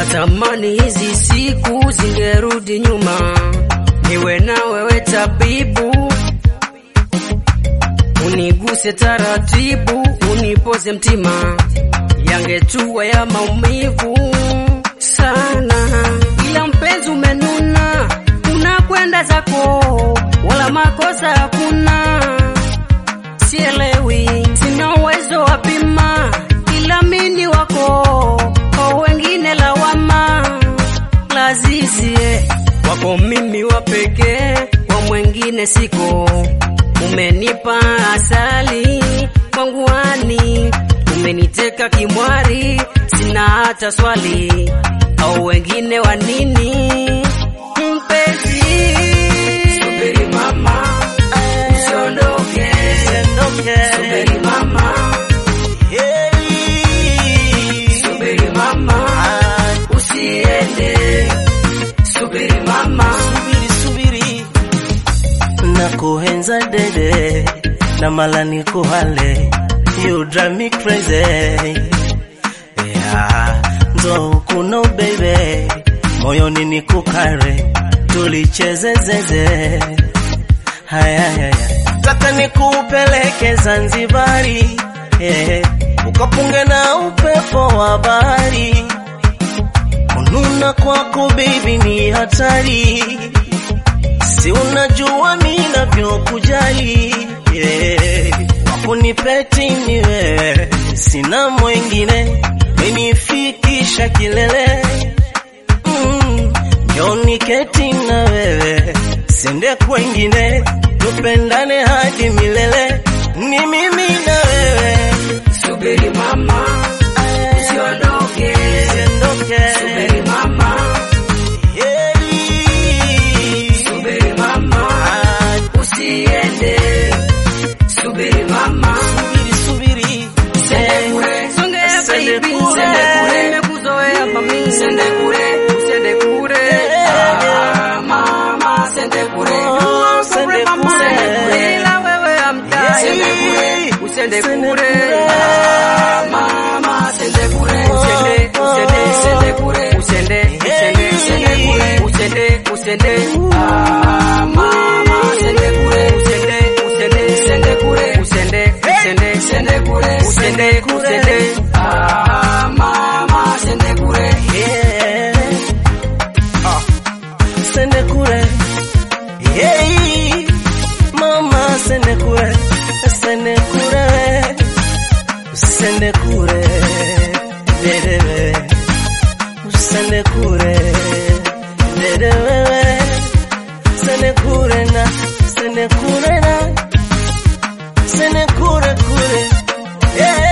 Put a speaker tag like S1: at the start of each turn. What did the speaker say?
S1: natamani hizi siku zingerudi nyuma, niwe na wewe tabibu, uniguse taratibu, unipoze mtima, yangetua ya maumivu sana, ila mpenzi umenuna, unakwenda zako, wala makosa hakuna. Sielewi, sina uwezo wa pima, ila mini wako kwa wengine lawama. Lazizi eh, wako mimi wa pekee, kwa mwengine siko. Umenipa asali kwangu ani, umeniteka kimwari, sina hata swali, au wengine wa nini? Mpenzi, subiri mama, usiondoke, subiri mama, subiri mama, usiende, subiri mama.
S2: Subiri, subiri, nakuhenza dede na mala nikuhale, you drive me crazy. Yeah, nzo kuno baby, moyoni nikukare, tulicheze zeze. Haya, haya, taka nikupeleke Zanzibari, eh, ukapunge na upepo wa bahari. Kununa kwako baby ni hatari, si unajua mimi navyokujali yeah. Wakunipeti ni wewe, sina mwengine, menifikisha kilele mm. Njoni keti na wewe, sende kwengine, tupendane hadi milele, ni mimi na wewe
S1: Subiri mama, usiondoke,
S2: Usiondoke.
S1: subiri mama,
S2: Yeah.
S1: subiri mama, usiende, subiri mama.
S2: Subiri, subiri.
S1: Sende kure, songea
S2: Sende
S1: baby,
S2: kure.
S1: sende kure, nimekuzoea mami, sende kure, sende kure. Ah, mama, sende kure.
S2: Oh,
S1: You are so
S2: sende
S1: brave, mama,
S2: kure.
S1: sende kure, ila wewe hamtai. Sende kure, usende
S2: Sende
S1: kure.
S2: kure.
S1: Ah, mama, sende kure, usende, usende, sende kure, usende, usende, sende kure, usende, usende. Ah, mama, sende kure, usende, usende, sende kure, usende, usende, sende kure, usende, usende. Ah, mama, sende kure.
S2: Yeah. Sende kure. Yeah. Mama sende kure. Sende kure. Sende kure. Dede. Sende kure. Dede wewe. Sende kure na. Sende kure na. Sende kure kure. Yeah.